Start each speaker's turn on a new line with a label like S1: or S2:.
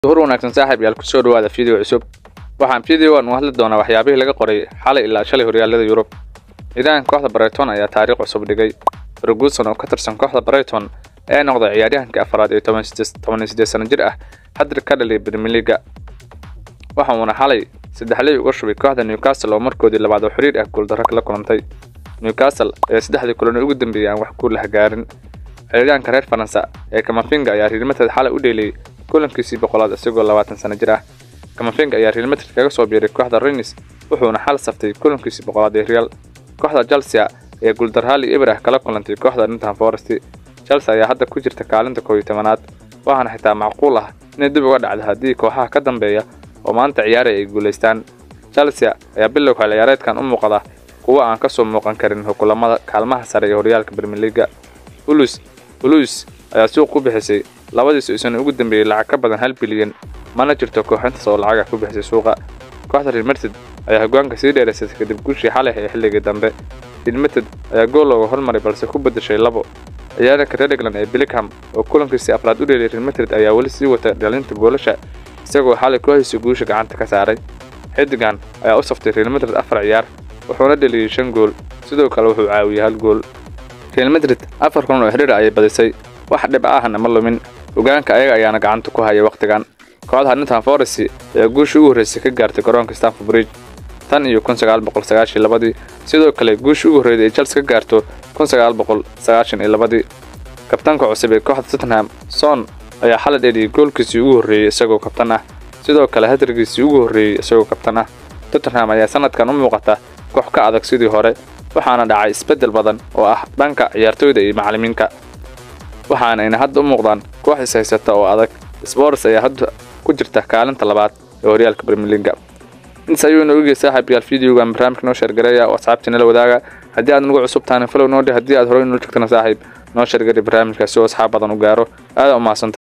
S1: hor wanaagsan saaxiib yaal kusoo dhawaada video cusub waxaan videogan u hadli doonaa waxyaabihii laga qoray xalay ilaa shalay horyaalada yurub ciidaanka kooxda Brighton ayaa taariikh cusub dhigay Ferguson oo ka tirsan kooxda Brighton ee noqday ciyaaryahankii afraad ee 18 sano jir ah hadda ka dhalay Premier League waxa uuna xalay saddexley uga shubay kooxda Newcastle oo markoodii labaad oo xiriir ah guuldarro kala kulantay Newcastle ee saddexdii kulan ugu dambeeyay aan wax guul la gaarin ciyaaryahanka reer Faransa ee Camavinga ayaa Real Madrid xalay u dheelay kulankiisii boqolaad isagoo labaatan sano jir ah Camavinga ayaa Real Madrid kaga soo biiray kooxda Rennes wuxuuna xal saftay kulankiisii boqolaad ee Real kooxda Chelsea ee guuldarraali Ibrah kala kulantay kooxda Nottingham Forest Chelsea ayaa hadda ku jirta kaalinta 11aad waxaana xitaa macquul ah inay dib uga dhacdo haddii kooxaha ka dambeeya oo maanta ciyaaray ay guuleystaan Chelsea ayaa bilowga ciyaareedkan u muuqda kuwa aan ka soo muuqan karin hukulamada kaalmaha sare ee horyaalka Premier League Ulus Ulus ayaa suuq ku bixisay labadii sano ugu dambeeyay lacag ka badan hal bilyan mana jirto kooxintaas oo lacag ku bixisay suuqa kooxda Real Madrid ayaa hogaanka sii dheeraysay kadib guushii xalay ee xilligii dambe Real Madrid ayaa gool looga hormaray balse ku bedeshay labo ciyaaryahanka Real England ee Bellingham oo kulankiisii afraad u dheelay Real Madrid ayaa weli sii wata dhalinta goolasha isagoo xalay kooxiisa guusha gacanta ka saaray xidigan ayaa u saftay Real Madrid afar ciyaar wuxuuna dhaliyay shan gool sidoo kale wuxuu caawiyay hal gool Real Madrid afar kulan oo xiriir ayay badisay wax dhib ahna ma lumin hogaanka ayaga ayaana gacanta ku haya waqtigan kooxda Nottingham Forest ayaa guusha ugu horeysay ka gaartay garoonka Stamford Bridge tan iyo 1992 sidoo kale guusha ugu horeysay ee Chelsea ka gaarto 1992 kabtanka cusub ee kooxda Tottenham Son ayaa xalay dheliyay goolkiisii ugu horeeyay isagoo kabtan ah sidoo kale hadarkiisii ugu horeeyay isagoo kabtan ah Tottenham ayaa sanadkan u muuqata koox ka adag sidii hore waxaana dhacay isbedel badan oo ah dhanka ciyaartoyda iyo macallimiinta waxaana ayna hadda u muuqdaan koox is haysata oo adag Spurs ayaa hadda ku jirta kaalinta labaad ee horyaalka Premier League intaas ayuu inoo ogyahay saaxiibayaal videogan barnaamijka noo sheergareeya oo asxaabtiina la wadaaga haddii aad nagu cusub tahay follow noo dheh haddii aad horey noo joogtana saaxiib noo sheergari barnaamijkaasi oo asxaab badan u gaaro aad u mahadsantahay